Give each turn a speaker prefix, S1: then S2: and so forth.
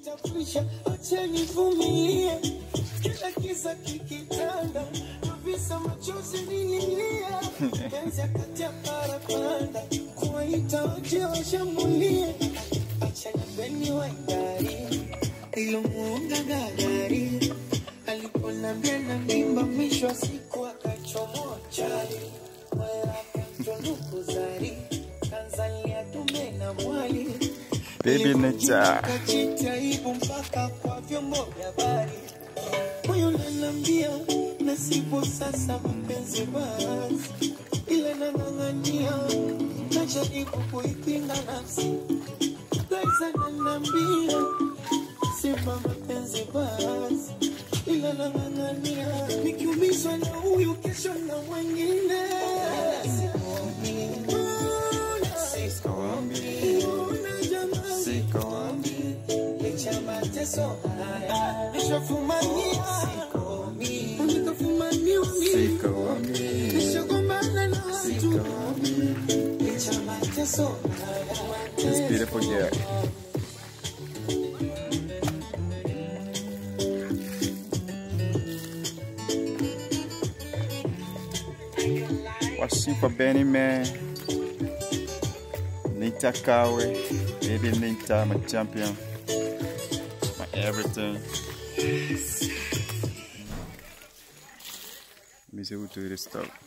S1: Nitafisha, acha nivumilie, kila kiza kikitanda, visa machozi nililia, penzi akati ya parapanda, kuwaita waje washambulie, acha nipeni wangari, ilomuunga gagari, aliponambia na mimba, mwisho wa siku akachomoa chali, wala akamtunuku zari, Tanzania tume na mwali
S2: Baby Nature.
S1: Kajitaibu mpaka kwa vyombo vya habari, moyo unaniambia nasibu sasa mapenzi basi, ila nang'ang'ania, najaribu kuipinga nafsi, Liza ananiambia sema mapenzi basi, ila nang'ang'ania, nikiumizwa na huyu kesho na mwingine Ona jamani, licha mateso haya, nishafumania, nikafumaniwa mimi, nishagombana na watu, licha mateso
S2: This
S1: haya,
S2: beautiful girl. Washipa Benny man. Nita Kawe. Baby Nita, my champion. My everything. Let me see who do this stuff.